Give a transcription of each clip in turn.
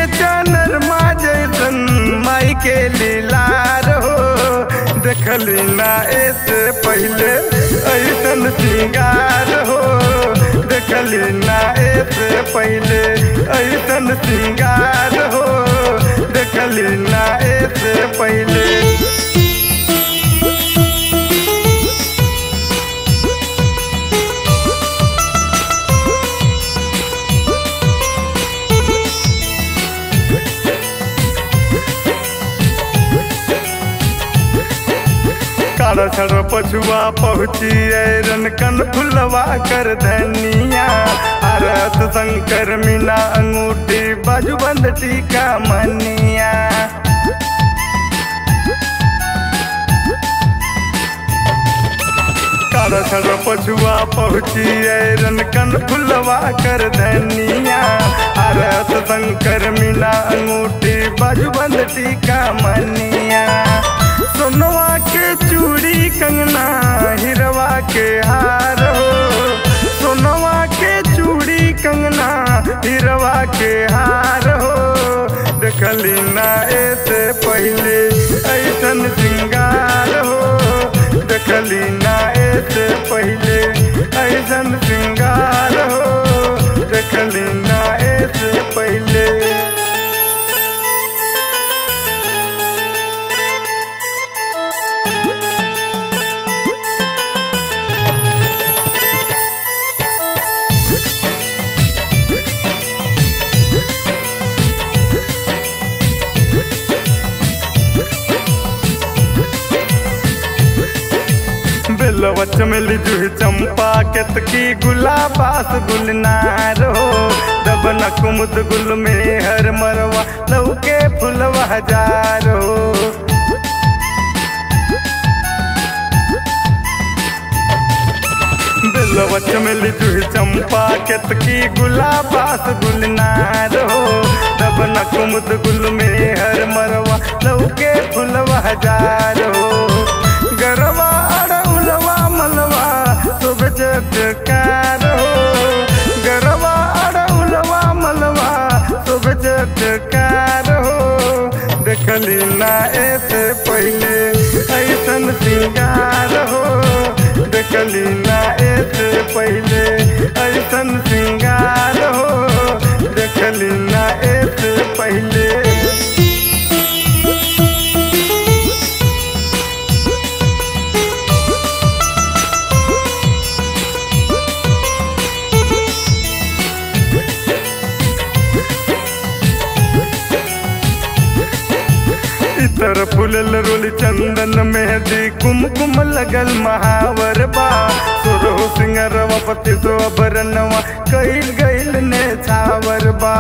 चनरमा जैसन माई के लीलार हो देखली ना ऐसे पहले ऐसन सिंगार हो देखली ना ऐसे पहले ऐसन सिंगार हो देखली ना ऐसे पहले कारा छड़ पछुआ पहुँची रन कन फुलवा कर धनिया आरत शंकर मीना अंगूठी बाजू बंद टीका मनिया कारा छड़ पछुआ पहुँची रन कन फुलवा कर धनिया आरत शंकर मीना अंगूठी बाजू बंद टीका मनिया सोनवा के चूड़ी कंगना हिरवा के हार हो सोनवा के चूड़ी कंगना हिरवा के हार हो देखली ना ऐसे पहले ऐसन सिंगार हो देखली ना ऐसे पहले ऐसन सिंगार हो देखली ना ऐसे पहले बेलवा चमेली जूही चंपा केतकी गुलाबास गुलनार हो दबना कुमुद गुल में हर मरवा लौके फुलवा हजार हो बेलवा चमेली जूही चंपा केतकी गुलाबास गुलनार हो दबना कुमुद गुल में हर मरवा लौके फुलवा हजार हो गरवा अड़उलवा मलवा शुभ चटकार हो गरवा अड़उलवा मलवा शुभ चटकार हो देखली ना ऐसे पहले ऐसन सिंगार हो देखली ना ऐसे पहले ऐसन सिंगार हो देखली ना ऐसे पहले इतर फुलल रोली चंदन मेहंदी कुमकुम लगल महावर बा सुरहु सिंगरवा पति सो अभरनवा कईल गईल ने छावर बा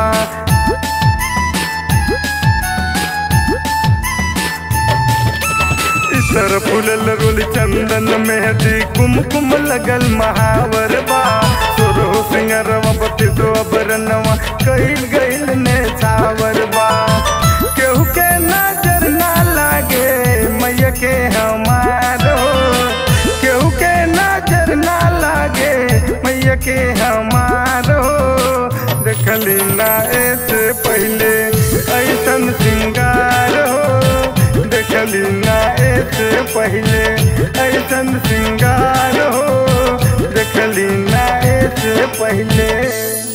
इतर फुलल रोली चंदन मेहंदी कुमकुम लगल महावर बा सुरहु सिंगरवा पति सो अभरनवा कईल गईल ने छावर बा केहू के नजर ना लागे मैया के हमार हो केहू के नजर ना लागे मैया के हमार हो देखली ना ऐसे पहले ऐसन सिंगार हो देखली ना ऐसे पहले ऐसन सिंगार हो देखली ना ऐसे पहले